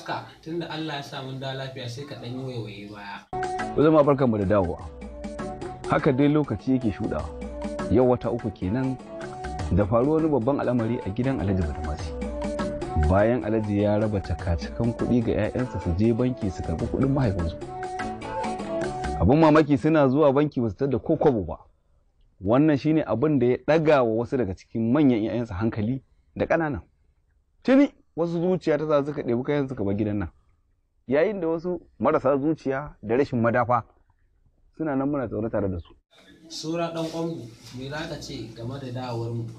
haka tunda Allah ya sa mun da lafiya sai ka ɗan yi waiwaye baya. Ku zama barkanmu da dawowa. Haka dai lokaci yake shuɗawa. Yau wata uku kenan da faruwar wani babban al'amari a gidan Alhaji Badamasi. Bayan Alhaji ya raba cakacakan kuɗi ga 'ya'yansa su je banki su karɓi kuɗin mahaifinsu. Abin mamaki suna zuwa banki ba su da ko kwabo ba. Wannan shine abin da ya ɗaga wa wasu daga cikin manyan 'ya'yansa hankali da ƙananan. Tuni wasu zuciya ta sa suka ɗebi kayan suka bar gidan nan. Yayin da wasu marasa zuciya da rashin madafa suna nan muna tsaure tare da su. Sura ɗan ƙwambu, me za ka ce game da dawowar mu?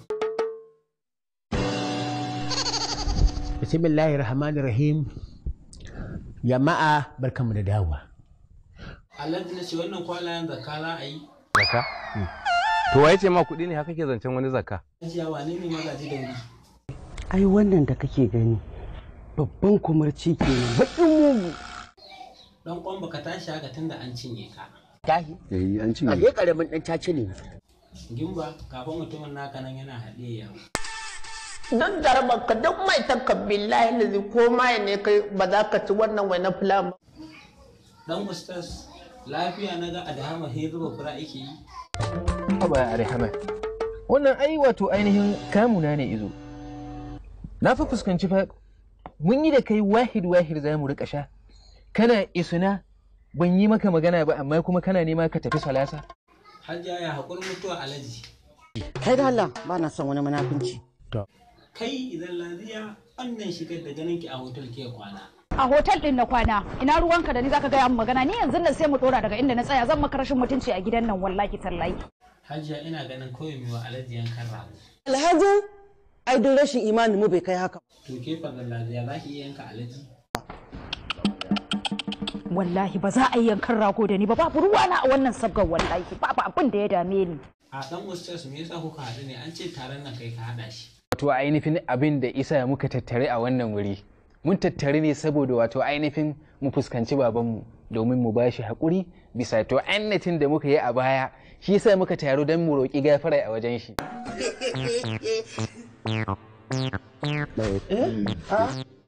bismillahir rahmanir rahim jama'a barkanmu da dawowa Alhaji na ce wannan kwalayen zakka za a yi? Zakka? To waye ce ma kuɗi ne haka ke zancen wani zakka? Hajiya wane ne magaji da wuri? ai wannan da kake gani babban kumarci kenan baƙin mugu Ɗan ƙwambu ka tashi haka tunda an cinye ka. tahi Eh an a cinye. je karamin dan caci ne Gimba, kafin mutumin naka nan yana haɗe yawo. don daraba ka duk mai takka billahi lazi ko mai ne kai ba za ka ci wannan wai na filan ba Dan Ustas, lafiya na ga Adahama sai zuba fura ake yi. Haba Arihama. Wannan ai wato ainihin kamuna ne izo. Na fi fuskanci fa mun yi da kai wahid wahid za mu rika sha. Kana isuna ban yi maka magana ba amma kuma kana nema ka tafi salasa. Hajiya ya haƙuri mutuwa Alhaji. kai da Allah ba na son wani munafunci Kai idan lafiya wannan shigar da ganin ki a hotel ke kwana. a hotel din na kwana ina ruwanka da ni zaka gaya min magana ni yanzu nan sai mu dora daga inda na tsaya zan maka rashin mutunci a gidan nan wallahi tallahi Hajiya ina ganin kawai mai wa Alhaji yankan rago. alhaji ai duk rashin imanin mu bai kai haka To ke fa lafiya za ki iya yanka Alhaji? wallahi ba za a yi yankan rago da ni ba babu ruwana a wannan sabgar wallahi babu abin da ya dame ni A dan Ustas me yasa kuka haɗu ne an ce taron nan kai ka haɗa shi. Wato ainihin abin da isa muka tattare a wannan wuri. Mun tattare ne saboda wato ainihin mu fuskanci babanmu domin mu ba shi haƙuri bisa to annatin da muka yi a baya shi yasa muka taru don mu roƙi gafara a wajen shi.